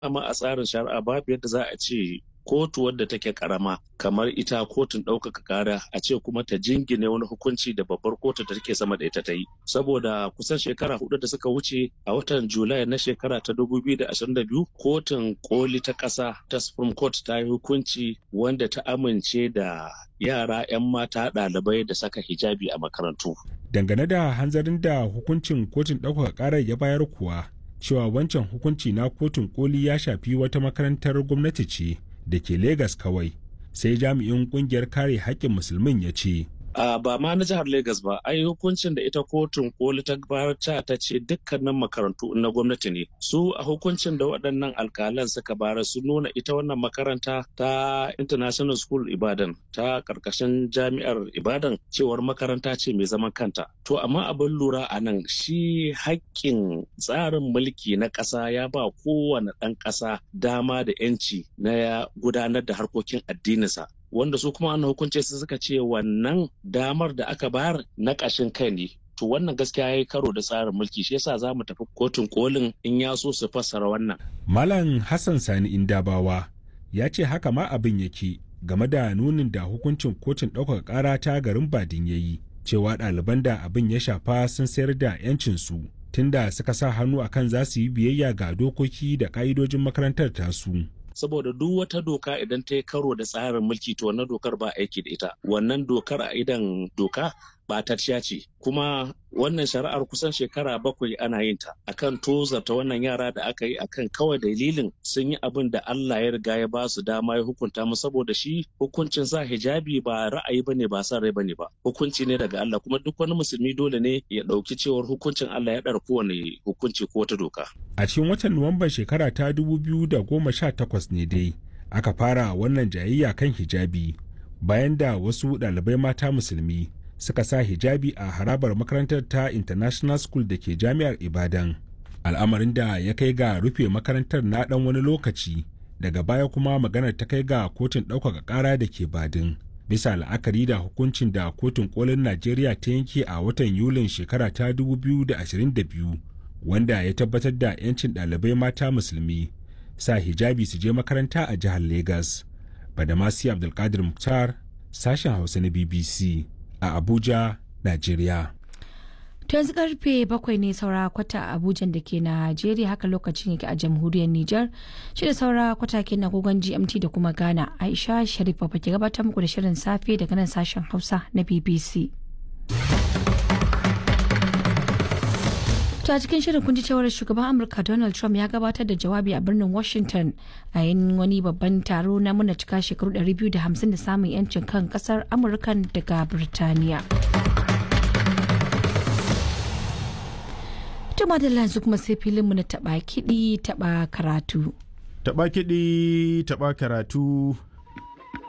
amma a tsarin shari'a babu yadda za a ce kotu wadda take karama kamar ita kotun ɗaukaka kara a ce kuma ta jingine wani hukunci da babbar kotu da take sama da ita ta yi saboda kusan shekara hudu da suka wuce a watan julai na shekara ta 2022 kotun koli ta ƙasa ta supreme court ta yi hukunci wanda ta amince da yara 'yan mata ɗalibai da saka hijabi a makarantu dangane da hanzarin da hukuncin kotun ɗaukaka ƙarar ya bayar kuwa cewa wancan hukunci na kotun koli ya shafi wata makarantar gwamnati ce da ke Legas kawai sai jami'in kungiyar kare haƙƙin musulmin ya ce. Uh, ba ma na jihar Legas ba, ai hukuncin da ita kotun koli ta barca ta ce dukkanin makarantu na gwamnati ne. Su a hukuncin da waɗannan alkalan suka bara su nuna ita wannan makaranta ta International School Ibadan ta ƙarƙashin jami'ar Ibadan cewar makaranta ce mai zaman kanta. To amma abin lura a nan shi haƙƙin tsarin mulki na ƙasa ya ba kowane ɗan ƙasa dama da 'yanci na gudanar da harkokin addininsa. wanda su kuma an hukunce su suka ce wannan damar da aka bayar na ƙashin kai ne to wannan gaskiya ya yi karo da tsarin mulki shi yasa za mu tafi kotun kolin in ya so su fassara wannan. Malam Hassan Sani Indabawa ya ce haka ma abin yake game da nunin da hukuncin kotun ɗaukaka ƙara ta garin Badin ya yi cewa ɗaliban da abin ya shafa sun sayar da 'yancinsu tunda suka sa hannu akan za su yi biyayya ga dokoki da ƙa'idojin makarantar tasu. saboda duk wata doka idan ta yi karo da tsarin mulki to wannan dokar ba aiki da ita wannan dokar a idan doka batacciya ce kuma wannan shari'ar kusan shekara bakwai ana yin ta akan tozarta wannan yara da aka yi akan kawai dalilin sun yi abin da Allah ya riga ya ba su dama ya hukunta mu saboda shi hukuncin sa hijabi ba ra'ayi bane ba san rai bane ba hukunci ne daga Allah kuma duk wani musulmi dole ne ya dauki cewar hukuncin Allah ya dar kowane hukunci ko wata doka a cikin watan Nuwamban shekara ta 2018 ne dai aka fara wannan jayayya kan hijabi bayan da wasu ɗalibai mata musulmi suka sa hijabi a harabar makarantar ta international school da ke jami'ar ibadan al'amarin da ya kai ga rufe makarantar na ɗan wani lokaci daga baya kuma maganar ta kai ga kotun ɗaukaka ƙara da ke badin bisa la'akari da hukuncin da kotun kolin najeriya ta yanke a watan yulin shekara ta 2022 wanda ya tabbatar da 'yancin ɗalibai mata musulmi sa hijabi su je makaranta a jihar lagos badamasi abdulkadir muktar sashen hausa na bbc a Abuja, Najeriya. To yanzu karfe bakwai ne saura kwata a Abuja da ke Najeriya haka lokacin yake a jamhuriyar Nijar. Shi da saura kwata ke na gogon GMT da kuma Ghana. Aisha Sharif ba ke gabatar muku da shirin safe daga nan sashen Hausa na BBC. To a cikin shirin kun ji cewar shugaban Amurka Donald Trump ya gabatar da jawabi a birnin Washington a yin wani babban taro na muna cika shekaru 250 da samun 'yancin kan kasar Amurka daga Birtaniya. Tuma da yanzu kuma sai filinmu na taba kiɗi taba karatu. Taba kiɗi taba karatu